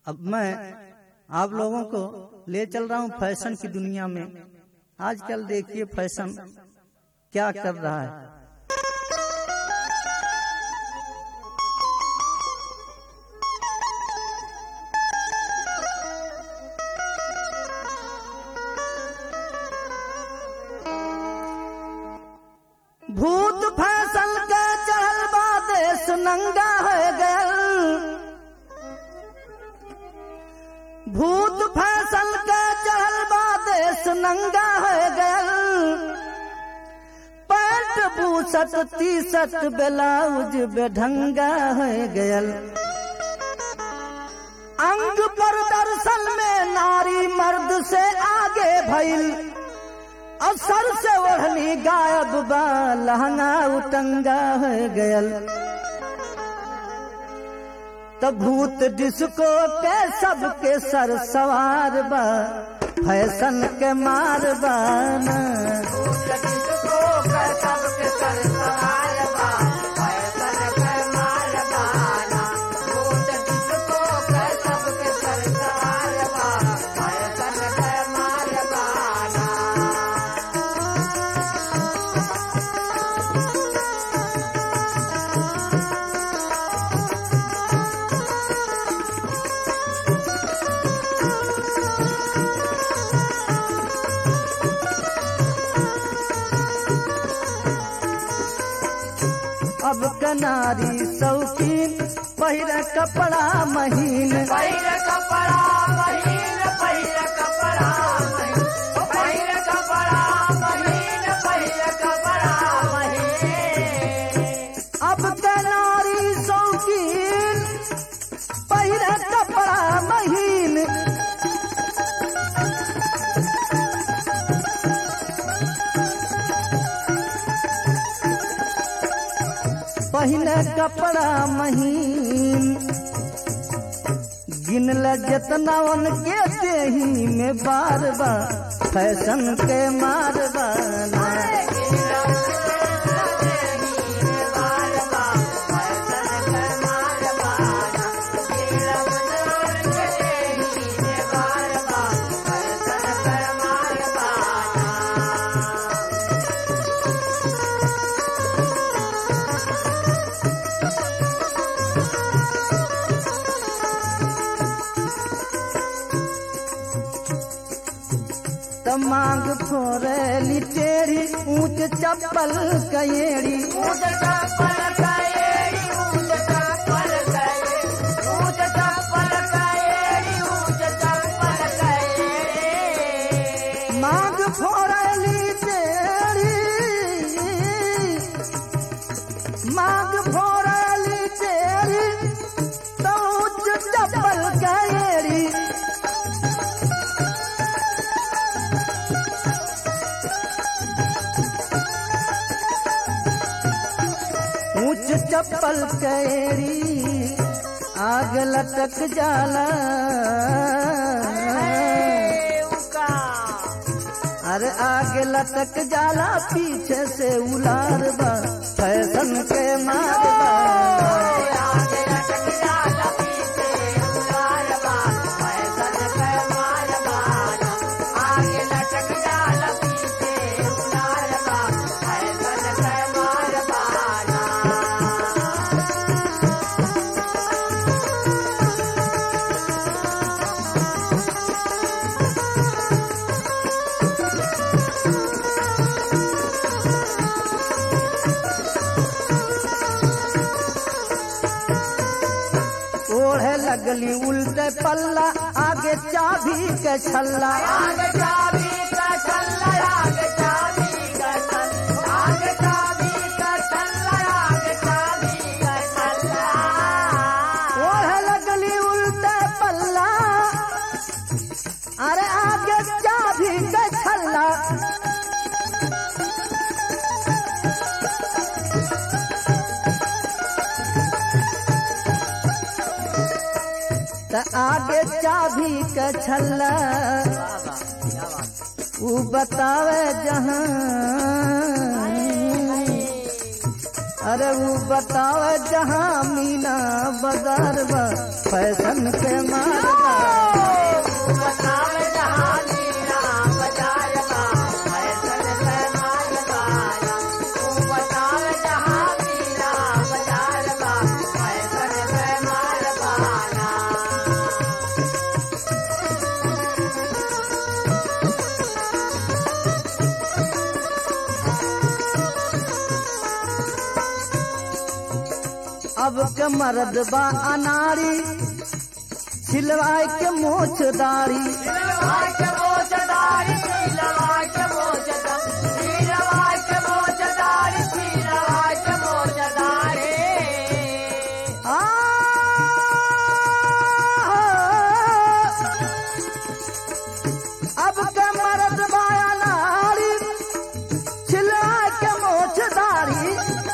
अब मैं आप लोगों को ले चल रहा हूं फैशन की दुनिया में आजकल देखिए फैशन क्या कर रहा है भूत फैसल के चढ़ल बा देश नंगा हो गयल भूत फैसल के चढ़ल बा देश नंगा हो गयल पैंट बूसट टी शर्ट ब्लाउज बेढंगा हो गयल अंग पर दर्शन में नारी मर्द से आगे भइल असर से ओढ़नी गायब बा लहंगा उटंगा हो गयल तो भूत डिस्को के सबके सर सवार बा फैशन के मार बाना अब कनारी शौकीन पहिर कपड़ा महीन पहिर कपड़ा पहिर पहिर कपड़ा पहिर पहिर कपड़ा पहिर पहिर कपड़ा पहिर अब कनारी शौकीन पहिर कपड़ा महीन पहिने कपड़ा महीन गिनल जितना उनके देही में बार बार फैशन के मार बाना त मांग फोरली टेढ़ी ऊंच चप्पल कयेड़ी ऊंच चप्पल कयेड़ी ऊंच चप्पल कयेड़ी ऊंच चप्पल कयेड़ी ऊंच चप्पल कयेड़ी मांग फोरली टेढ़ी मांग फोरली टेढ़ी तो ऊंच चप्पल कयेड़ी ऊंच चप्पल कैरी आग लटक जाला उका अरे आग लटक जाला पीछे से उलार बा फैशन के मार बा ओढ़े लगली उल्टे पल्ला आगे चाबी के छल्ला ओढ़े लगली उल्टे पल्ला अरे आगे चाबी के छल्ला त आगे चाबी के छल्ला ऊ बतावे जहां अरे वो बताओ जहाँ मीना बाजार बा फैशन के मारबा बताव जहाँ मीरा बाजार बा फैशन पे मारवाना तू बताव जहाँ मीरा बाजार बा फैशन पे मारवाना अब के मर्द बा अनारी सिलवाए के मोछ दाढ़ी लवाय के मोचदारी लवाय के मोचदारी लवाय के मोचदारी लवाय के मोचदारी आ, अब के मर्द बा अनारी सिलवाए के मोछ दाढ़ी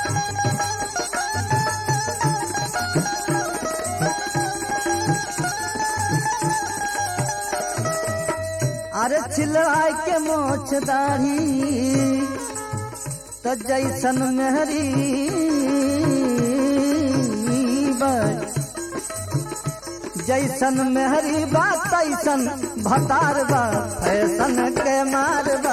अरे छिलवाए के मोछ दाढ़ी तो जैसन मेहरी बा जैसन मेहरी बा तैसन भतार बा फैशन के मार बा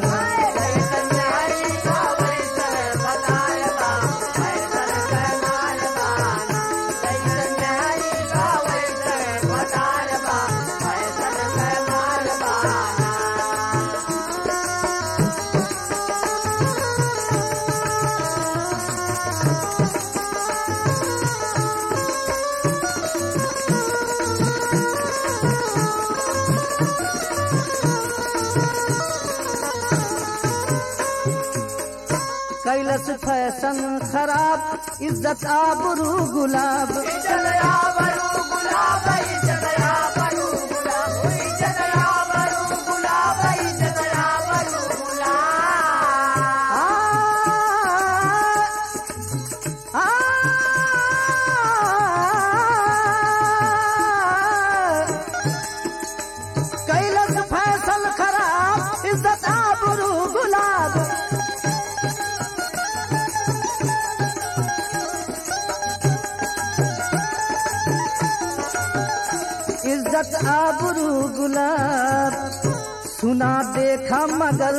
कैलस फैशन खराब इज्जत आबरू गुलाब आ, आ, कैलस फैशन खराब इज्जत आबरू गुलाब इज्जत आबरू गुलाब सुना देखा मगर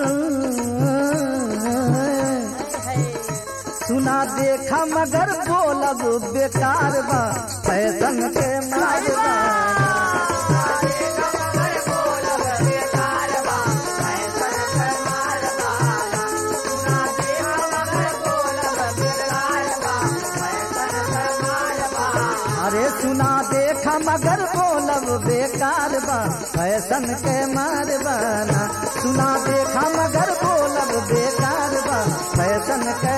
सुना देखा मगर बोलब बेकार बा फैशन के मारबा अरे सुना देखा मगर बोलब बेकार बा फैशन के मारबाना सुना देखा मगर बोलब बेकार बा फैशन के